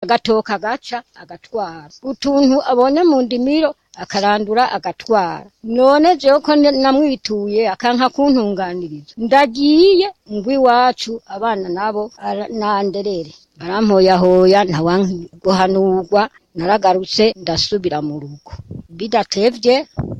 agatoka agaca agatwara utuntu abonye mu ndimiro akarandura agatwara none jewe ko ne- namwituye akanka kuntunganiriza ndagiye ngwi iwacu abana nabo ara- nanderere barampoyahoya ntawanki guhanurwa naragarutse ndasubira mu rugo bidatevye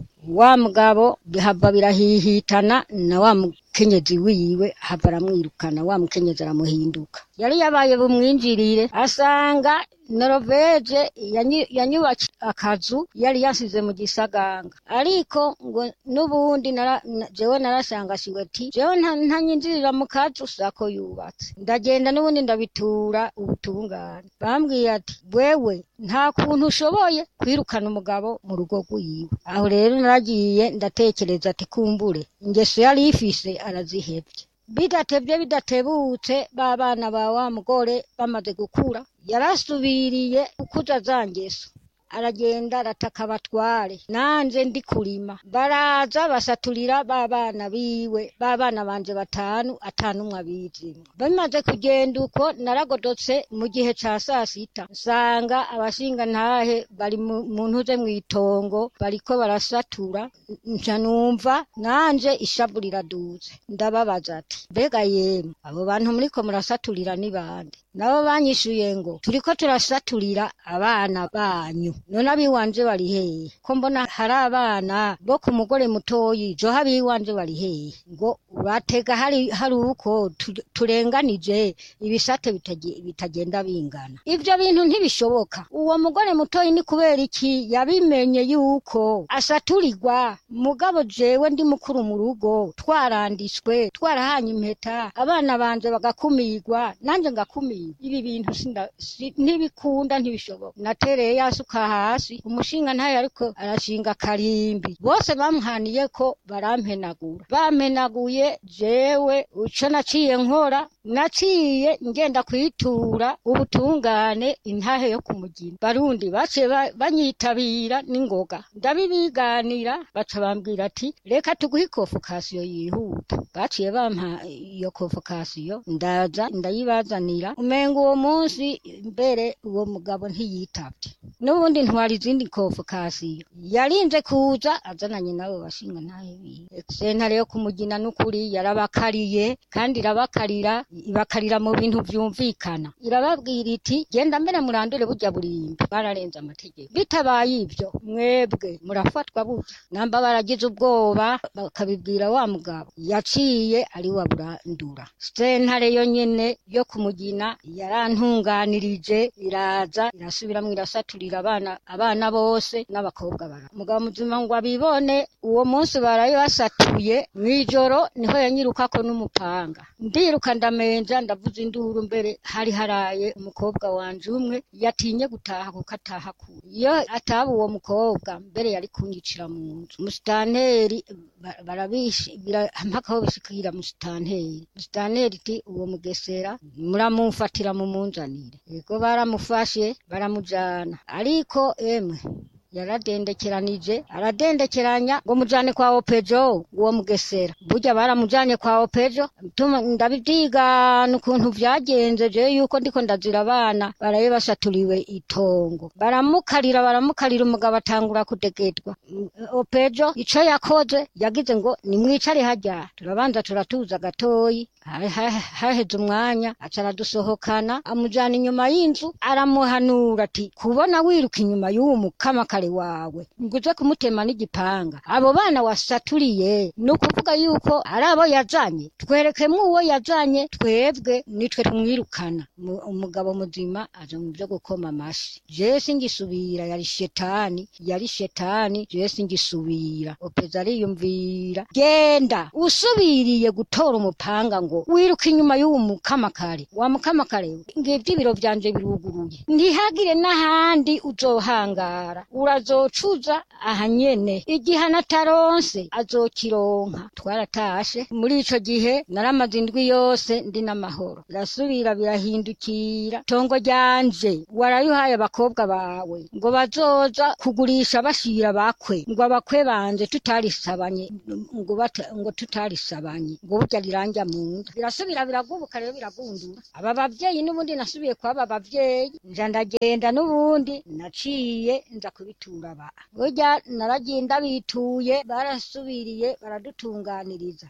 wa mugabo bihava birahihitana na wa mukenyezi wiwe hava aramwirukana wa mukenyezi aramuhinduka yari yabaye bumwinjirire asanga noroveje yanyu- yanyubakiye akazu yari yasize mu gisaganga ariko ngo n'ubundi nara- na- jewe narasangasiwe ati jewe nta- ntanyinjirira mu kazu sako yubatse ndagenda n'ubundi ndabitura ubutungane bambwiye ati wewe nta kuntu ushoboye kwirukana umugabo mu rugo rwiwe aho rero naragiye ndatekereza ati kumbure ingeso yari ifise arazihevye bidatevye bidatebutse ba bana ba wa mugore bamaze gukura yarasubiriye gukuza za ngeso aragenda arataka abatware nanje ndi kurima baraza basaturira ba bana biwe ba bana banje batanu atanumwe abizimwe bamaze kugenda uko naragodotse mu gihe ca sasita nsanga abashinga ntahe bari mu mu ntuze mw'itongo bariko barasatura nca numva nanje ishavu riraduze ndababaza ati mbega yemwe abo bantu muriko murasaturira ni bande nabo banyishuye ngo turiko turasaturira abana banyu none abiwanje bari hehe ko mbona hari abana bo ku mugore mutoyi jo abiwanje bari hehe ngo uratega hari hari uko tu- turenganije ibisate bitage- bitagenda bingana ivyo bintu ntibishoboka uwo mugore mutoyi ni kubera iki yabimenye yuko asaturirwa mugabo jewe ndi mukuru mu rugo twaranditswe twarahanye impeta abana banje bagakumirwa nanje ngakumirwa ibi bintu sinda- si- ntibikunda ntibishoboka natereye yasuka hasi umushinga ntayo ariko arashinga karimbi bose bamuhaniye ko barampenagura bampenaguye jewe ico naciye nkora naciye ngenda kwitura ubutungane intahe yo kumugina barundi baciye ba- banyitabira n'ingoga ndabibiganira baca bambwira ati reka tuguhe ikofokasiyo yihuta baciye bampa iyo kofokasiyo ndaza ndayibazanira umenga uwo munsi mbere uwo mugabo ntiyitavye n'ubundi ntwara izindi kofokasiyo yarinze kuza azananye nabo bashinga ntahe biwe sentare yo kumugina n'ukuri yarabakariye kandi irabakarira ibakarira mu bintu vyumvikana irababwira iti genda mbere murandure burya burimbi bararenze amategeko bitabaye ivyo mwebwe murafatwa burya namba baragize ubwoba bakabibwira wa mugabo yaciye ari wa burandura sentare yo nyene yo kumugina yarantunganirije iraza irasubiramwo irasaturira abana abana bose n'abakobwa bara mugabo muzima ngo abibone uwo munsi baraye basatuye mw'ijoro niho yanyirukako n'umupanga ndiruka ndamenja ndavuza induru mbere hari haraye umukobwa wanje umwe yatinye gutaha kuko ataha kure iyo ataba uwo mukobwa mbere yari kunyicira mu nzu musitanteri ba- barabishi bira- mpaka aho bishikira musitanteri musitanteri iti uwo mugesera muramumfatira mumunzanire ego baramufashe baramujana ariko emwe yaradendekeranije aradendekeranya ngo mujane kwa opejo uwo mugesera burya baramujanye kwa opejo tuma ndabivyigana ukuntu vyagenze je yuko ndiko ndazira abana baraye basaturiwe itongo baramukarira baramukarira umugabo atangura kudegetwa Mm, opejo ico yakoze yagize ngo nimwicare harya turabanza turatuza gatoyi Ha- ha- haheze umwanya aca aradusohokana amujana inyuma y'inzu aramuhanura ati kubona wiruka inyuma y'uwo mukamakare wawe nguze kumutema n'igipanga abo bana wasaturiye ni ukuvuga yuko ari abo yazanye twerekemwo uwo yazanye twebwe nitwe tumwirukana Mu- umugabo muzima aja mu vyo gukoma amashi jewe singisubira yari shetani yari shetani jewe singisubira opeza ariyumvira genda usubiriye gutora umupanga ngo wiruka inyuma y'uwo mukamakare wa mukamakare ngivyo ibiro vyanje biruguruye ntihagire n'ahandi uzohangara Ura umujura azocuza aha nyene igihe anataronse azokironka twaratashe muri ico gihe naramaze indwi yose ndi n'amahoro birasubira birahindukira tongo ryanje warayuhaye abakobwa bawe ngo bazoza kugurisha bashira bakwe ngo abakwe banje tutarisabanye ngo bata- ngo tutarisabanye ngo burya riranja mu nda birasubira biragubuka rero biragundura aba bavyeyi n'ubundi nasubiye kwaba bavyeyi nja ndagenda n'ubundi naciye nza kubitura ba burya naragiye ndabituye barasubiriye baradutunganiriza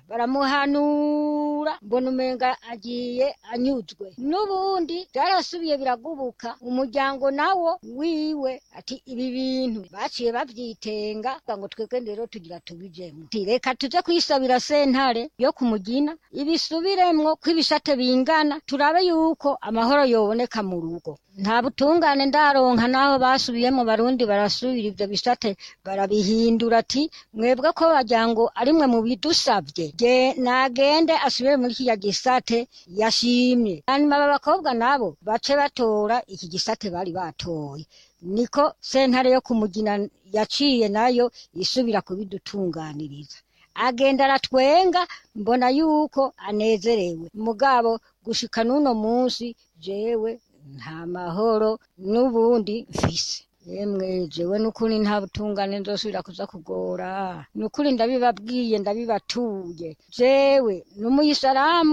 baramuhanura mbona umenga agiye anyuzwe n'ubundi byarasubiye biragubuka umuryango nawo wiwe ati ibi bintu baciye bavyitenga ngo twebwe rero tugira tubijemwo Ati, reka tuze kwisabira sentare yo kumugina ibisubiremwo ko ibisate bingana turabe yuko amahoro yoboneka mu rugo nta butungane ndaronka naho basubiyemo barundi barasubira ivyo bisate barabihindura ati mwebwe ko wagira ngo ari mwe mubidusavye ge nagende asubire muri kiriya gisate yashimye hanyuma aba bakobwa nabo bace batora iki gisate bari batoye niko sentare yo kumugina yaciye nayo isubira kubidutunganiriza agenda aratwenga mbona yuko anezerewe mugabo gushika n'uno munsi jewe nta mahoro n'ubundi mfise yemwe jewe n'ukuri nta butungane nzosubira kuza kugora n'ukuri ndabibabwiye ndabibatuye jewe n'umuyisaramu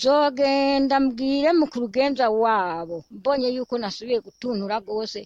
nzogenda mbwire mu kurugenza wabo mbonye yuko nasubiye gutuntura rwose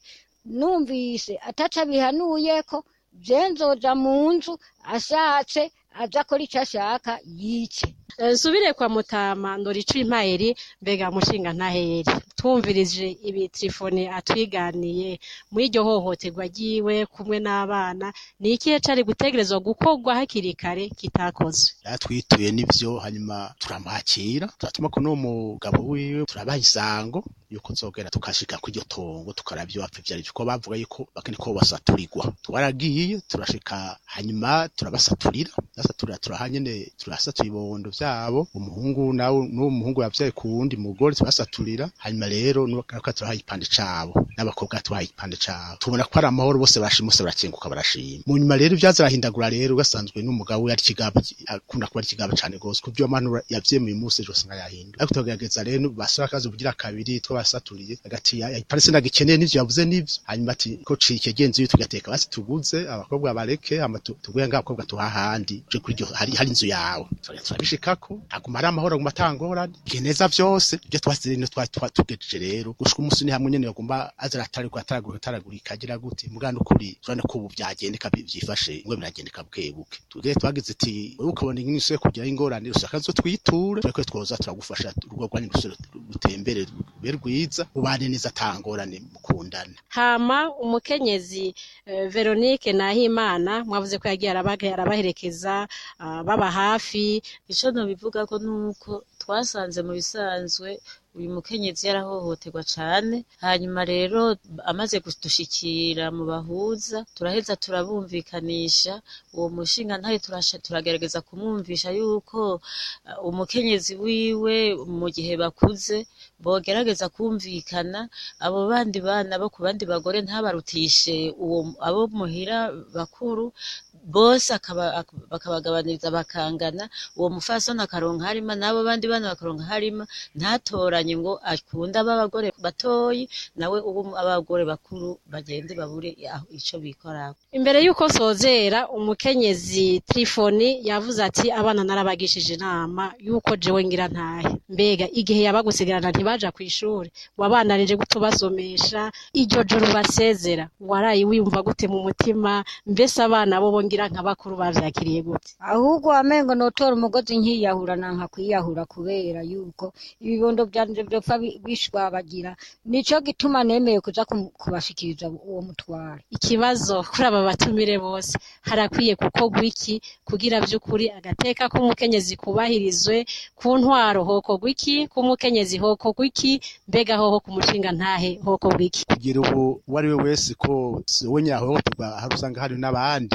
numvise ataca bihanuyeko je nzoja mu nzu ashatse aza akora ico ashaka yice Eh, nsubire kwa mutama ndorica impayeri mbega mushinga ntaheri twumvirije ibi telefone atwiganiye muri iryo hohoterwa ryiwe kumwe n'abana ni ikihe cari gutegerezwa gukorwa hakiri kare kitakozwe yatwituye n'ivyo hanyuma turamwakira turatuma ko n'uwo mugabo wiwe turabaha isango yuko nzogera tukashika ku iryo tongo tukaraba ivyo bapfa ivyo arivyo ko bavuga yuko bakene ko basaturirwa twaragiye turashika hanyuma turabasaturira basaturira turahanyene turasatura ibibondo vyabo umuhungu nawe n'uwo muhungu yavyaye ku wundi mugore tubasaturira hanyuma rero nuko turahaye igipande cabo n'abakobwa tubahaye igipande cabo tubona ko ari amahoro bose barashima bose barakenguka barashima mu nyuma rero ivyaza arahindagura rero ugasanzwe n'umugabo we ari kigabo akunda kuba ari kigabo cane gose ku vyo manura yavyemeye umunsi ejo usanga yahinduye ariko tugerageza rero basaba akazi kugira kabiri twabasaturiye agati parese nagikeneye n'ivyo yavuze n'ivyo hanyuma ati ko cike genzi iyo tugateka basi tuguze abakobwa bareke hama tu- tuguhe ngabakobwa tuhahandi je kuri iryo hari hari inzu yawe Turagenda turabishikako aguma ari amahoro aguma atangorane geneza vyose ivyo twasize rino twa twa- tugejeje rero gushika umunsi ni hamwe nyene yagomba aza arataragura ataragura ataragurika agira gute mugana ukuri turabona ko ubu vyagendeka bi- vyifashe ngo biragendeka buke buke tugere twagize ati wowe ukabona ingene usuye kugira ingorane ushaka zo twiture tureko twoza turagufasha urugo rwanyu rusubire rutembere rube rwiza ubane neza atangorane mukundana hama umukenyezi eh, Veronique Nahimana mwavuze ko yagiye arabaga arabaherekeza ah, baba hafi ico nobivuga ko nuko twasanze mu bisanzwe uyu mukenyezi yarahohoterwa cane hanyuma rero amaze kudushikira mu bahuza turaheza turabumvikanisha uwo mushinga ntayo turasha turagerageza kumwumvisha yuko uh, umukenyezi wiwe mu gihe bakuze bogerageza kumvikana abo bandi bana bo ku bandi bagore ntabarutishe uwo abo muhira bakuru bose akaba- ak- bakabagabaniriza bakangana uwo mufasoni akaronka harima n'abo bandi bana bakaronka harima ntatoranye ngo akunde ab'abagore batoyi nawe ubu abagore bakuru bagende babure aho ico bikorako imbere y'uko sozera umukenyezi Trifoni yavuze ati abana narabagishije inama y'uko jewe ngira ntahe mbega igihe yabagusigarana ntibaja kw'ishuri wabandanije gutubasomesha iryo joro basezera waraye wiyumva gute mu mutima mbese abana bo bongira nka bakuru bavyakiriye gute ahubwo wamengo notora umugozi nkiyahura nanka kwiyahura kubera yuko ibibondo vyanje vyopfa bi- bishwabagira nico gituma nemeye kuza kum- kubashikiriza uwo mutwaro ikibazo kuri aba batumire bose harakwiye gukorwa iki kugira vy'ukuri agateka k'umukenyezi kubahirizwe ku ntwaro hokorwa iki k'umukenyezi hokorwa iki mbega hoho ku mushinga ntahe hokorwa iki kugira ubu uwo ari we wese ko si we nyahohoterwa hari usanga hari n'abandi ariko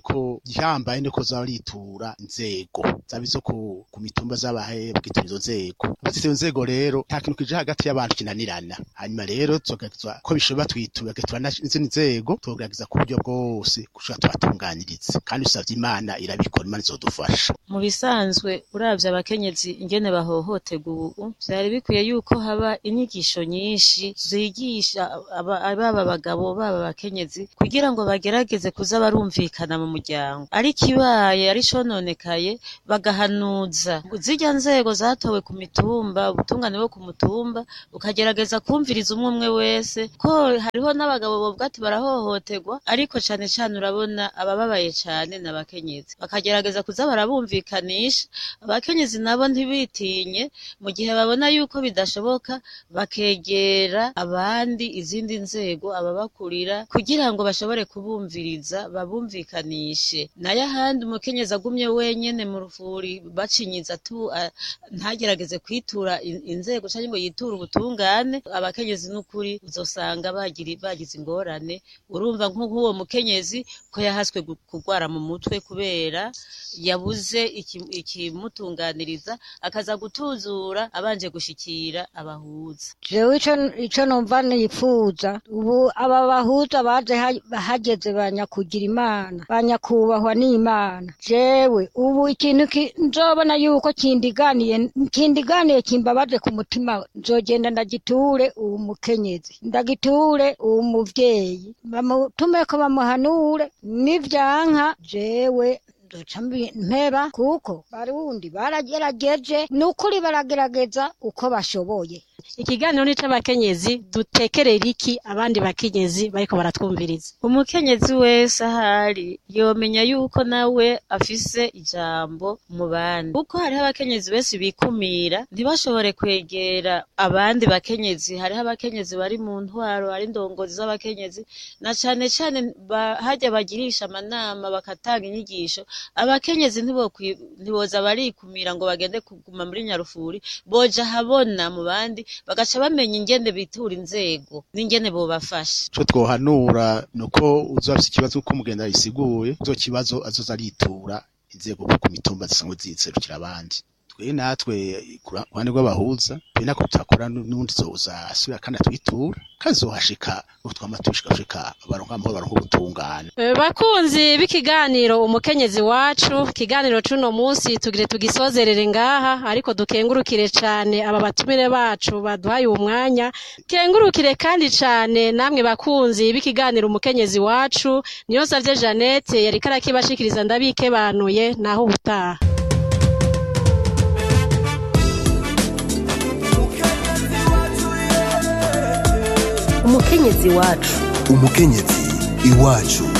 ariko gihambaye niko zaritura inzego zaba izo ku, ku mitumba z'abahe bakitura izo nzego bazita izo nzego rero nta kintu kije hagati y'abantu kinanirana hanyuma rero tugerageza ko bishoboka twitura tugatura n'izindi nzego tugerageza ku buryo bwose gushaka tubatunganyiriza kandi usavye imana irabikora imana izodufasha mu bisanzwe uravye abakenyezi ingene bahohoterwa ubu vyari bikwiye yuko haba inyigisho nyinshi zigisha aba- baba abagabo baba abakenyezi kugira ngo bagerageze kuza barumvikana mu muryango ariko ibaye ari cononekaye bagahanuza zirya nzego zatowe ku mitumba ubutungane bwo ku mutumba ukagerageza kumviriza umwe umwe wese ko hariho n'abagabo bovuga ati barahohoterwa ariko cane cane urabona abababaye cane n'abakenyezi bakagerageza kuza barabumvikanisha abakenyezi nabo ntibitinye mu gihe babona yuko bidashoboka bakegera abandi izindi nzego ababakurira kugira ngo bashobore kubumviriza babumvikanishe nayo ahandi umukenyezi agumye wenyene mu rufuri bacinyiza tu a- ntagerageze kwitura in- inzego canke ngo yiture ubutungane abakenyezi n'ukuri uzosanga bagiri bagize ingorane urumva nk'uwo mukenyezi ko yahaswe gu- kugwara mu mutwe kubera yabuze iki- ikimutunganiriza akaza gutuzura abanje gushikira abahuza jewe ico ico numva nifuza ubu aba bahuza baje ha- hageze banyakugira imana banyakubahwa n'imana jewe ubu ikintu ki- nzobona yuko kindiganiye kindiganiye kimbabaje ku mutima nzogenda ndagiture uwu mukenyezi ndagiture uwu muvyeyi bamutumeko bamuhanure nivyanka jewe nzoca mbi- mpeba kuko barundi baragerageje nukuri baragerageza uko bashoboye ikiganiro ni c'abakenyezi dutekerera iki abandi bakenyezi bariko baratwumviriza umukenyezi wese ahari yomenya yuko nawe afise ijambo mu bandi kuko hariho abakenyezi benshi bikumira ntibashobore kwegera abandi bakenyezi hariho abakenyezi bari mu ntwaro hari indongozi z'abakenyezi na cane cane ba- harya bagirisha amanama bakatanga inyigisho abakenyezi ntibokwi- ntiboza barikumira ngo bagende kuguma muri nyarufuri boja habona mu bandi bagaca bamenya ingene bitura inzego n'ingene bobafasha ico twohanura nuko uzoba afise ikibazo uko mugenda yisiguye izo kibazo azoza aritura inzego ku mitumba zisanzwe ziserukira abandi twe natwe ku ruhande rw'abahuza twe nako tutakora n'ubundi zoza asubira kandi atwitura kandi zohashika utwama tushikashika baronka amahoro baronka ubutungane Eh, bakunzi b'ikiganiro umukenyezi wacu ikiganiro c'uno munsi tugire tugisozerere ngaha ariko dukengurukire cane aba batumire bacu baduhaye uwo mwanya kengurukire kandi cane namwe bakunzi b'ikiganiro umukenyezi wacu niyo savye Jeannette yariko arakibashikiriza ndabikebanuye naho ubutaha umukenyezi wacu umukenyezi iwacu